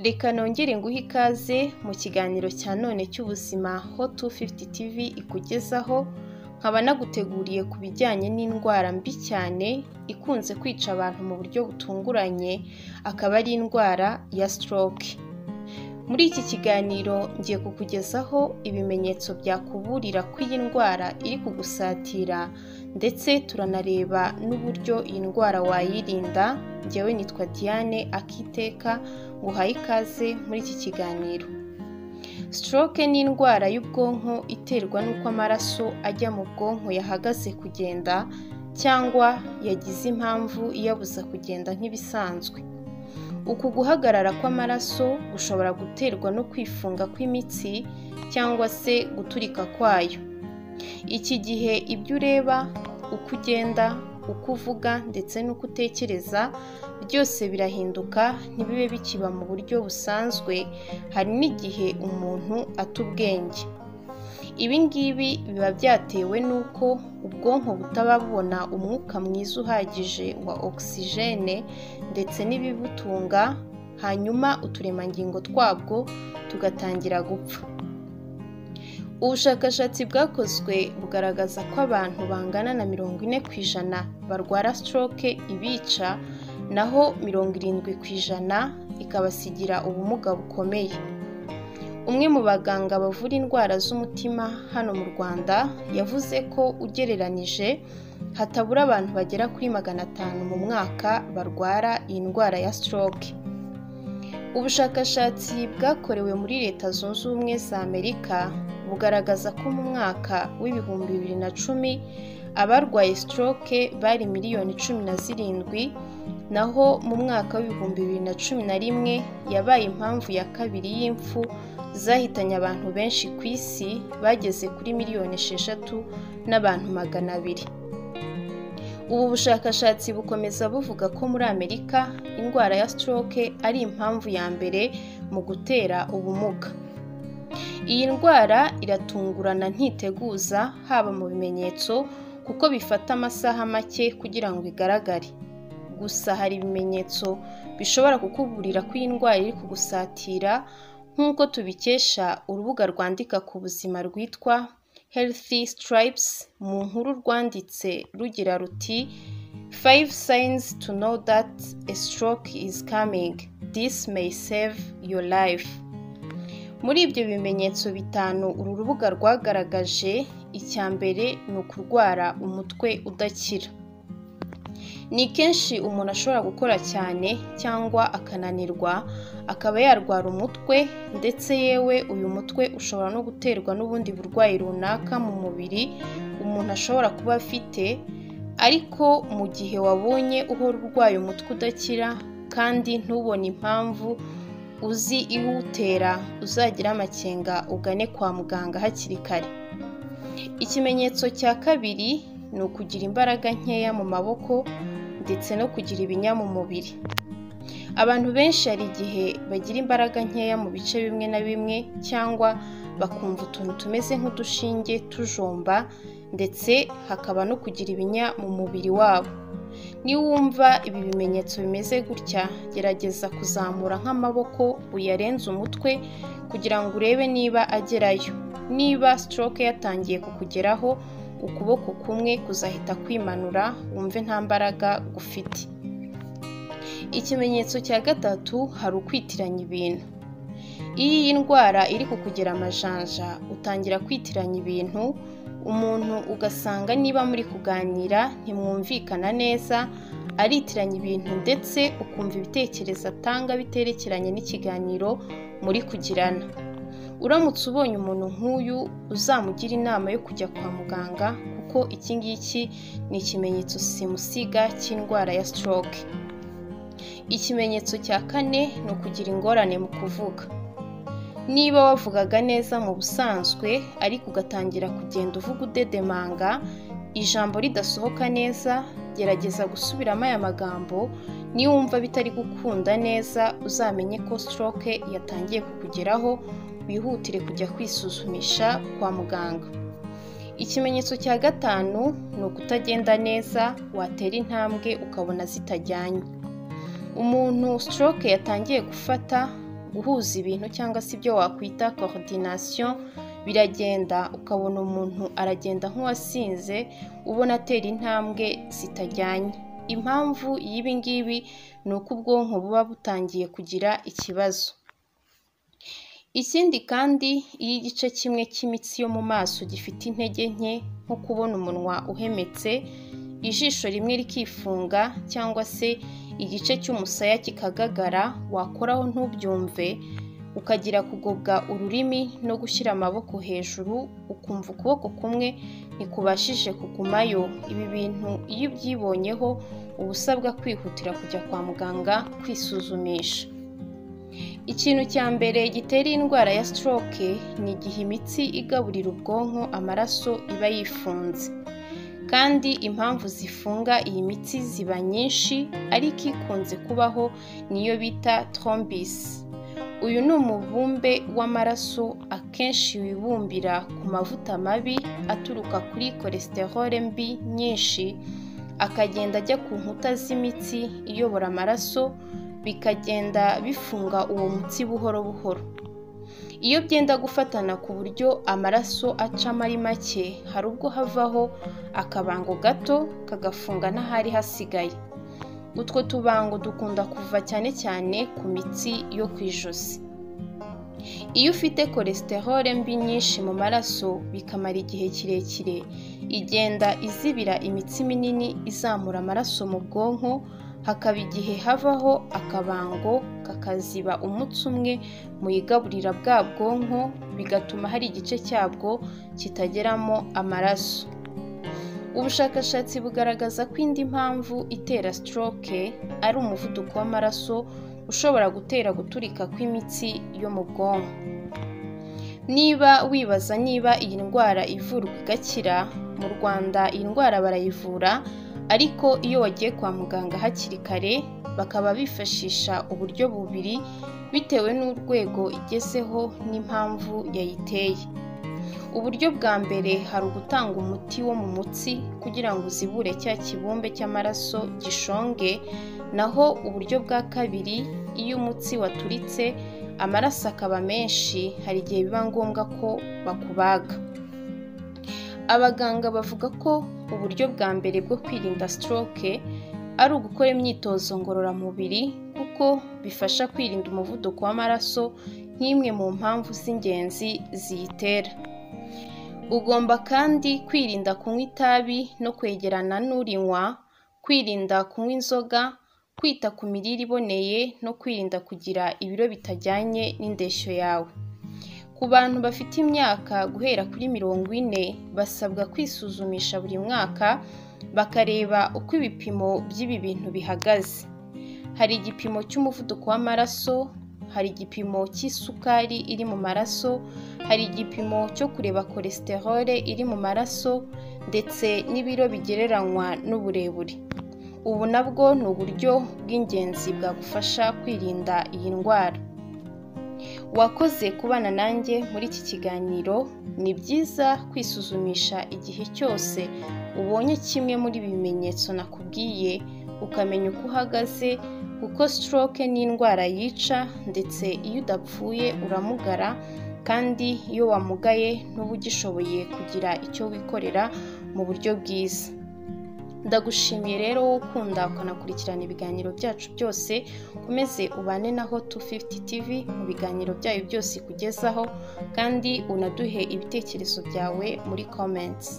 reka nongere nguhe ikaze mu kiganiro cya none cy'ubuzima ho 250 TV ikugezaho nkaba naguteguriye ku bijyanye n'indwara mbi cyane ikunze kwica abantu mu buryo butunguranye akaba ari indwara ya stroke muri iki kiganiro ngiye kukugezaho ibimenyetso byakuburira ko iyi ndwara iri kugusatira ndetse turanareba n'uburyo iyi ndwara wayirinda ngewe nitwa diane akiteka nguhaye ikaze muri iki kiganiro stroke ni indwara y'ubwonko iterwa n'uko amaraso ajya mu bwonko yahagaze kugenda cyangwa yagize impamvu iyabuza kugenda nk'ibisanzwe uku guhagarara kw'amaraso gushobora guterwa no kwifunga kw'imitsi cyangwa se guturika kwayo iki gihe ibyo ureba uko ugenda uko uvuga ndetse n'uko utekereza byose birahinduka ntibibe bikiba mu buryo busanzwe hari n'igihe umuntu ata ubwenge ibi ngibi biba byatewe n'uko ubwonko butaba bubona umwuka mwiza uhagije wa ogisijene ndetse n'ibibutunga hanyuma uturemangingo twabwo tugatangira gupfa ubushakashatsi bwakozwe bugaragaza ko abantu bangana na mirongo ine ku ijana barwara stroke ibica naho mirongo irindwi ku ijana ikabasigira ubumuga bukomeye umwe mu baganga bavura indwara z'umutima hano mu rwanda yavuze ko ugereranije hatabura abantu bagera kuri magana atanu mu mwaka barwara iyi ndwara ya stroke ubushakashatsi bwakorewe muri leta zunze ubumwe za amerika bugaragaza ko mu mwaka w'ibihumbi bibiri na cumi abarwaye stroke bari miliyoni cumi na zirindwi naho mu mwaka w'ibihumbi bibiri na cumi na rimwe yabaye impamvu ya kabiri y'imfu zahitanye abantu benshi ku isi bageze kuri miliyoni esheshatu n'abantu magana abiri ubu bushakashatsi bukomeza buvuga ko muri amerika indwara ya stroke ari impamvu ya mbere mu gutera ubumuga iyi ndwara iratungurana ntiteguza haba mu bimenyetso kuko bifata amasaha make kugira ngo igaragare gusa hari ibimenyetso bishobora kukuburira ko iyi ndwara iri kugusatira nk'uko tubikesha urubuga rwandika ku buzima rwitwa healthy stripes mu nkuru rwanditse rugira ruti five signs to know that a stroke is coming this may save your life muri ibyo bimenyetso bitanu uru rubuga rwagaragaje icya mbere ni ukurwara umutwe udakira ni kenshi umuntu ashobora gukora cyane cyangwa akananirwa akaba yarwara umutwe ndetse yewe uyu mutwe ushobora no guterwa n'ubundi burwayi runaka mu mubiri umuntu ashobora kuba afite ariko mu gihe wabonye uhora urwaye umutwe udakira kandi ntubone impamvu uzi iwutera uzagira amakenga ugane kwa muganga hakiri kare ikimenyetso cya kabiri ni ukugira imbaraga nkeya mu maboko ndetse no kugira ibinya mu mubiri abantu benshi hari igihe bagira imbaraga nkeya mu bice bimwe na bimwe cyangwa bakumva utuntu tumeze nk'udushinge tujomba ndetse hakaba no kugira ibinya mu mubiri wabo niba wumva ibi bimenyetso bimeze gutya gerageza kuzamura nk'amaboko uyarenze umutwe kugira ngo urebe niba agerayo niba stroke yatangiye kukugeraho ukuboko kumwe kuzahita kwimanura wumve nta mbaraga gufite ikimenyetso cya gatatu hari ukwitiranya ibintu iyo iyi ndwara iri kukugera amajanja utangira kwitiranya ibintu umuntu ugasanga niba muri kuganira ntimwumvikana neza aritiranya ibintu ndetse ukumva ibitekerezo atanga biterekeranye n'ikiganiro muri kugirana uramutse ubonye umuntu nk'uyu uzamugira inama yo kujya kwa muganga kuko iki ngiki ni ikimenyetso simusiga cy'indwara ya stroke ikimenyetso cya kane ni ukugira ingorane mu kuvuga niba wavugaga neza mu busanzwe ariko ugatangira kugenda uvuga udedemanga ijambo ridasohoka neza gerageza gusubiramo aya magambo niwumva bitari gukunda neza uzamenye ko stroke yatangiye kukugeraho wihutire kujya kwisuzumisha kwa muganga ikimenyetso cya gatanu ni ukutagenda neza watera intambwe ukabona zitajyanye umuntu stroke yatangiye gufata guhuza ibintu cyangwa se ibyo wakwita coordination biragenda ukabona umuntu aragenda nk'uwasinze ubona atera intambwe zitajyanye impamvu y'ibi ngibi ni uko ubwonko buba butangiye kugira ikibazo ikindi kandi iyo igice kimwe cy'imitsi yo mu maso gifite intege nke nko kubona umunwa uhemetse ijisho rimwe rikifunga cyangwa se igice cy'umusaya kikagagara wakoraho ntubyumve ukagira kugobwa ururimi no gushyira amaboko hejuru ukumva ukuboko kumwe ntikubashije kugumayo ibi bintu iyo ubyibonyeho uba usabwa kwihutira kujya kwa muganga kwisuzumisha ikintu cya mbere gitera indwara ya stroke ni igihe imitsi igaburira ubwonko amaraso iba yifunze kandi impamvu zifunga iyi mitsi ziba nyinshi ariko ikunze kubaho niyo bita trombisi uyu ni umubumbe w'amaraso akenshi wibumbira ku mavuta mabi aturuka kuri cholesterol mbi nyinshi akagenda ajya ku nkuta z'imitsi iyobora amaraso bikagenda bifunga uwo mutsi buhoro buhoro iyo byenda gufatana ku buryo amaraso acamo ari make hari ubwo havaho akabango gato kagafunga n'ahari hasigaye utwo tubango dukunda kuva cyane cyane ku mitsi yo ku ijosi iyo ufite cholesterol mbi nyinshi mu maraso bikamara igihe kirekire igenda izibira imitsi minini izamura amaraso mu bwonko hakaba igihe havaho akabango kakaziba umutsi umwe mu igaburira bwa bwonko bigatuma hari igice cyabwo kitageramo amaraso ubushakashatsi bugaragaza ko indi mpamvu itera stroke ari umuvuduko w'amaraso ushobora gutera guturika kw'imitsi yo mu bwonko niba wibaza niba iyi ndwara ivurwa igakira mu rwanda iyi ndwara barayivura ariko iyo wagiye kwa muganga hakiri kare bakaba bifashisha uburyo bubiri bitewe n'urwego igezeho n'impamvu yayiteye uburyo bwa mbere hari ugutanga umuti wo mu mutsi kugira ngo uzibure cya kibumbe cy'amaraso gishonge naho uburyo bwa kabiri iyo umutsi waturitse amaraso akaba menshi hari igihe biba ngombwa ko bakubaga abaganga bavuga ko uburyo bwa mbere bwo kwirinda stroke ari ugukora imyitozo ngororamubiri kuko bifasha kwirinda umuvuduko w'amaraso nk'imwe mu mpamvu z'ingenzi ziyitera ugomba kandi kwirinda kunywa itabi no kwegerana n'urinywa kwirinda kunywa inzoga kwita ku mirire iboneye no kwirinda kugira ibiro bitajyanye n'indeshyo yawe ku bantu bafite imyaka guhera kuri mirongo ine basabwa kwisuzumisha buri mwaka bakareba uko ibipimo by'ibi bintu bihagaze hari igipimo cy'umuvuduko w'amaraso hari igipimo cy'isukari iri mu maraso hari igipimo cyo kureba cholesterol iri mu maraso ndetse n'ibiro bigereranywa n'uburebure ubu nabwo ni uburyo bw'ingenzi bwagufasha kwirinda iyi ndwara wakoze kubana nanjye muri iki kiganiro ni byiza kwisuzumisha igihe cyose ubonye kimwe muri ibi bimenyetso nakubwiye ukamenya uko uhagaze kuko stroke ni indwara yica ndetse iyo udapfuye uramugara kandi iyo wamugaye n'uba ugishoboye kugira icyo wikorera mu buryo bwiza ndagushimiye rero wowe ukunda ukanakurikirana ibiganiro byacu byose ukomeze ubane naho tu fifuti tivi mu biganiro byayo byose ikugezaho kandi unaduhe ibitekerezo byawe muri komentsi